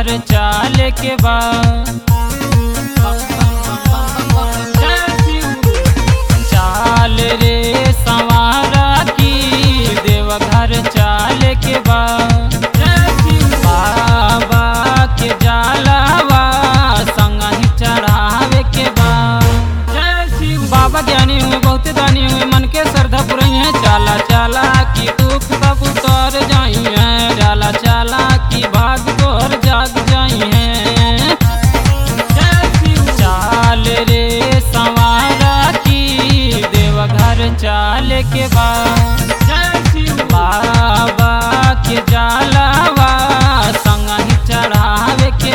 देवघर चाले के बाद चाल रे संवारा की देवघर चाले के बाद बाबा के जलावा संग ही चढ़ावे के बाद बाबा ज्ञानी हुए बहुत दानी हुए मन के श्रद्धा पुरई है चाला चाला की दुख सब उतर जाई है चाला चाला की भाग तोहर जाग जाई है चाल रे संवारा की देवघर चाल के बाद बाबा के जलावा संग ही चढ़ावे के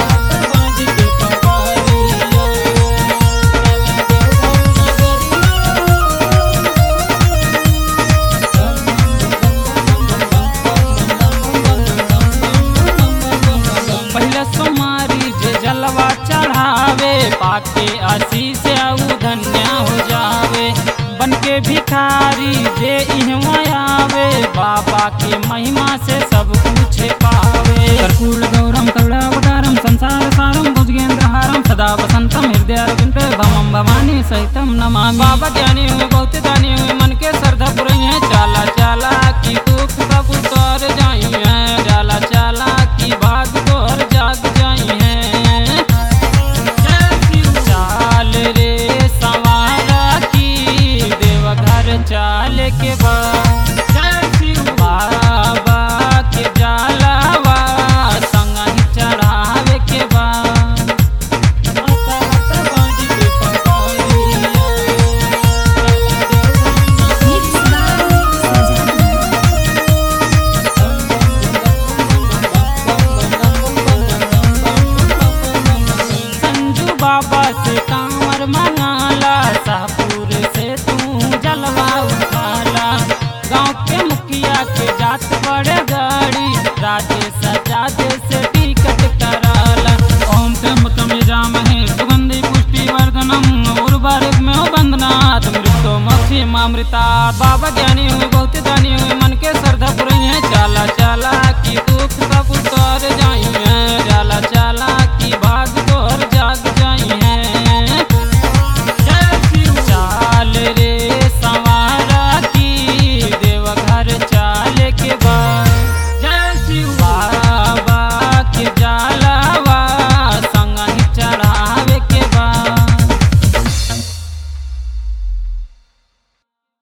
पहले सोमारी जे जलवा चढ़ावे पाके आशीष ऊ धन्य हो जावे बन के भिखारी जे इहवा आवे बाबा के महिमा से सब कुछ पावे कर्पूर गौरम करुणावतारम संसार सारम भुजगेंद्र हारम सदा वसंतम हृदय अरविंद भवम भवानी सहितम नमामि बाबा ज्ञानी हुए बहुत दानी हुए मन के श्रद्धा पुरई है चाला चाला की दुख सब उतर जाई है चाला चाला की भाग तोहर जाग जाई है चाल रे संवारा की देवघर चाल के बाद बाबा के जलावा संग ही चढ़ावे के बाद Mix by Sajana. संजू बाबा से कांवर मंगाला शाहपुर से तू जलवा उठाला गांव के मुखिया के जात बड़े गाड़ी राजेश जादे से टिकट कराला ओम त्र्यंबकम यजामहे सुगंधि पुष्टि वर्धनम उर्वरक में हो बंदनाथ मृतो मक्षी मामृता बाबा ज्ञानी हुए